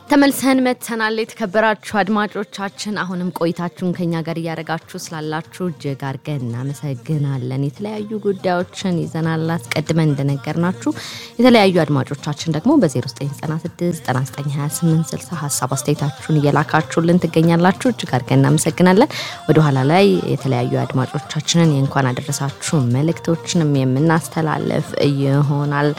ተመልሰን መጥተናል። የተከበራችሁ አድማጮቻችን አሁንም ቆይታችሁን ከኛ ጋር እያደረጋችሁ ስላላችሁ እጅግ አድርገን እናመሰግናለን። የተለያዩ ጉዳዮችን ይዘናል። አስቀድመን እንደነገርናችሁ የተለያዩ አድማጮቻችን ደግሞ በ0996992860 ሀሳብ አስተያየታችሁን እየላካችሁልን ትገኛላችሁ። እጅግ አድርገን እናመሰግናለን። ወደኋላ ላይ የተለያዩ አድማጮቻችንን የእንኳን አደረሳችሁ መልእክቶችንም የምናስተላለፍ ይሆናል።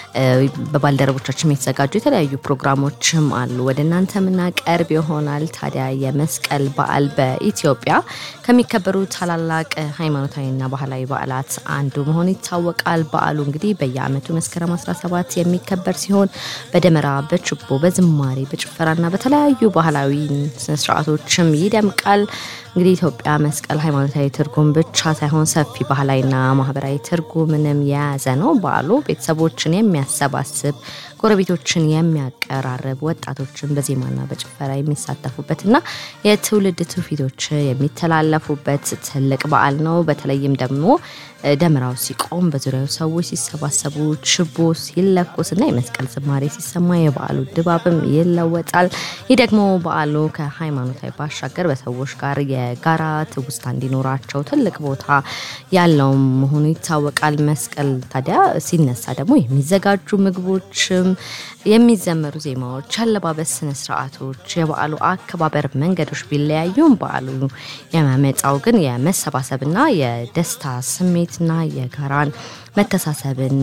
በባልደረቦቻችን የተዘጋጁ የተለያዩ ፕሮግራሞችም አሉ ወደ እናንተ የምናቀርብ ይሆናል። ታዲያ የመስቀል በዓል በኢትዮጵያ ከሚከበሩ ታላላቅ ሃይማኖታዊና ባህላዊ በዓላት አንዱ መሆኑ ይታወቃል። በዓሉ እንግዲህ በየዓመቱ መስከረም 17 የሚከበር ሲሆን በደመራ፣ በችቦ፣ በዝማሬ፣ በጭፈራና በተለያዩ ባህላዊ ስነስርዓቶችም ይደምቃል። እንግዲህ ኢትዮጵያ መስቀል ሃይማኖታዊ ትርጉም ብቻ ሳይሆን ሰፊ ባህላዊና ማህበራዊ ትርጉምንም የያዘ ነው። በዓሉ ቤተሰቦችን የሚያሰባስብ ጎረቤቶችን የሚያቀራርብ ወጣቶችን በዜማና በጭፈራ የሚሳተፉበትና የትውልድ ትውፊቶች የሚተላለፉበት ትልቅ በዓል ነው። በተለይም ደግሞ ደመራው ሲቆም በዙሪያው ሰዎች ሲሰባሰቡ ችቦ ሲለኮስና የመስቀል ዝማሬ ሲሰማ የበዓሉ ድባብም ይለወጣል። ይህ ደግሞ በዓሉ ከሃይማኖታዊ ባሻገር በሰዎች ጋር የጋራ ትውስታ እንዲኖራቸው ትልቅ ቦታ ያለው መሆኑ ይታወቃል። መስቀል ታዲያ ሲነሳ ደግሞ የሚዘጋጁ ምግቦችም የሚዘመሩ ዜማዎች፣ አለባበስ ስነስርዓቶች፣ የበዓሉ አከባበር መንገዶች ቢለያዩም በዓሉ የሚያመጣው ግን የመሰባሰብና የደስታ ስሜትና የጋራን መተሳሰብን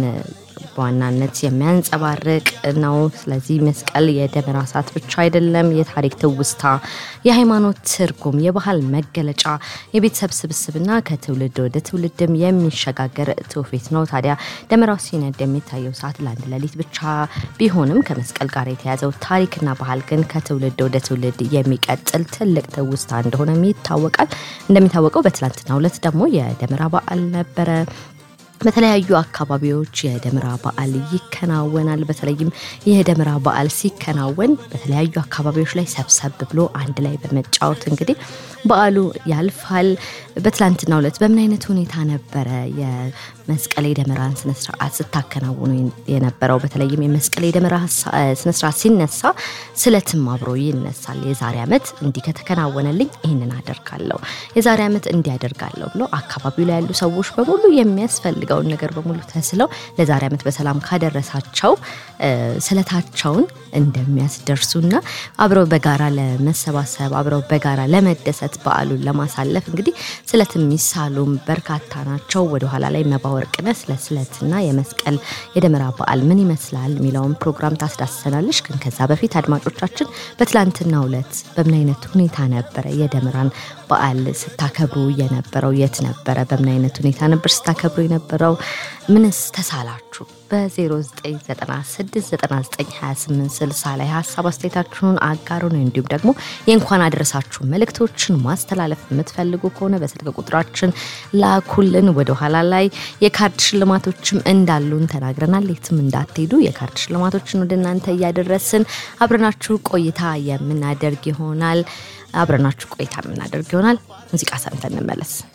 በዋናነት የሚያንጸባርቅ ነው። ስለዚህ መስቀል የደመራ እሳት ብቻ አይደለም፣ የታሪክ ትውስታ፣ የሃይማኖት ትርጉም፣ የባህል መገለጫ፣ የቤተሰብ ስብስብና ከትውልድ ወደ ትውልድም የሚሸጋገር ትውፊት ነው። ታዲያ ደመራው ሲነድ የሚታየው ሰዓት ለአንድ ሌሊት ብቻ ቢሆንም ከመስቀል ጋር የተያዘው ታሪክና ባህል ግን ከትውልድ ወደ ትውልድ የሚቀጥል ትልቅ ትውስታ እንደሆነም ይታወቃል። እንደሚታወቀው በትላንትናው ዕለት ደግሞ የደመራ በዓል ነበረ። በተለያዩ አካባቢዎች የደመራ በዓል ይከናወናል። በተለይም ይህ የደመራ በዓል ሲከናወን በተለያዩ አካባቢዎች ላይ ሰብሰብ ብሎ አንድ ላይ በመጫወት እንግዲህ በዓሉ ያልፋል። በትላንትናው ዕለት በምን አይነት ሁኔታ ነበረ የመስቀል የደመራን ስነስርዓት ስታከናውኑ የነበረው? በተለይም የመስቀል የደመራ ስነስርዓት ሲነሳ ስለትም አብሮ ይነሳል። የዛሬ ዓመት እንዲህ ከተከናወነልኝ ይህንን አደርጋለሁ፣ የዛሬ ዓመት እንዲህ አደርጋለሁ ብሎ አካባቢው ላይ ያሉ ሰዎች በሙሉ የሚያስፈልግ የሚፈልገውን ነገር በሙሉ ተስለው ለዛሬ ዓመት በሰላም ካደረሳቸው ስለታቸውን እንደሚያስደርሱና አብረው በጋራ ለመሰባሰብ አብረው በጋራ ለመደሰት በዓሉን ለማሳለፍ እንግዲህ ስለት የሚሳሉም በርካታ ናቸው። ወደኋላ ላይ መባወርቅነ ስለ ስለትና የመስቀል የደመራ በዓል ምን ይመስላል የሚለውን ፕሮግራም ታስዳስሰናለች። ግን ከዛ በፊት አድማጮቻችን በትላንትናው ዕለት በምን አይነት ሁኔታ ነበረ የደመራን በዓል ስታከብሩ የነበረው? የት ነበረ? በምን አይነት ሁኔታ ነበር ስታከብሩ የነበረው? ምንስ ተሳላችሁ? በ0996992860 ላይ ሀሳብ አስተያየታችሁን አጋሩን። እንዲሁም ደግሞ የእንኳን አደረሳችሁ መልእክቶችን ማስተላለፍ የምትፈልጉ ከሆነ በስልክ ቁጥራችን ላኩልን። ወደኋላ ላይ የካርድ ሽልማቶችም እንዳሉን ተናግረናል። የትም እንዳትሄዱ የካርድ ሽልማቶችን ወደ እናንተ እያደረስን አብረናችሁ ቆይታ የምናደርግ ይሆናል። አብረናችሁ ቆይታ የምናደርግ ይሆናል። ሙዚቃ ሰምተን እንመለስ።